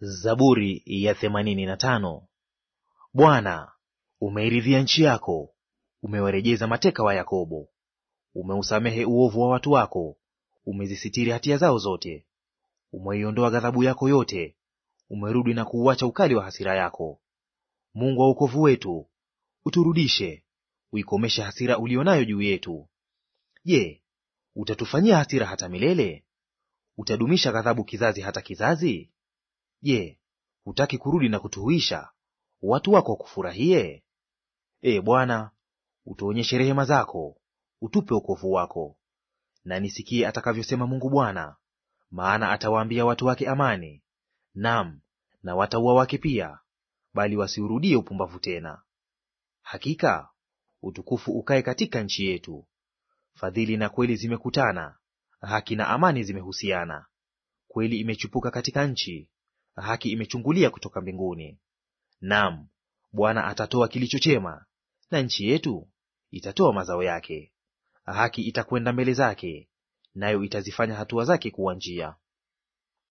Zaburi ya themanini na tano. Bwana, umeiridhia nchi yako, umewarejeza mateka wa Yakobo. Umeusamehe uovu wa watu wako, umezisitiri hatia zao zote. Umeiondoa ghadhabu yako yote, umerudi na kuuacha ukali wa hasira yako. Mungu wa wokovu wetu, uturudishe, uikomeshe hasira uliyo nayo juu yetu. Je, utatufanyia hasira hata milele? Utadumisha ghadhabu kizazi hata kizazi? Je, hutaki kurudi na kutuhuisha watu wako wakufurahie? Ee Bwana, utuonyeshe rehema zako, utupe wokovu wako. Na nisikie atakavyosema Mungu Bwana, maana atawaambia watu wake amani, nam na watauwa wake pia, bali wasiurudie upumbavu tena. Hakika utukufu ukae katika nchi yetu. Fadhili na kweli zimekutana, haki na amani zimehusiana. Kweli imechipuka katika nchi, haki imechungulia kutoka mbinguni. Naam, Bwana atatoa kilicho chema, na nchi yetu itatoa mazao yake. Haki itakwenda mbele zake, nayo itazifanya hatua zake kuwa njia.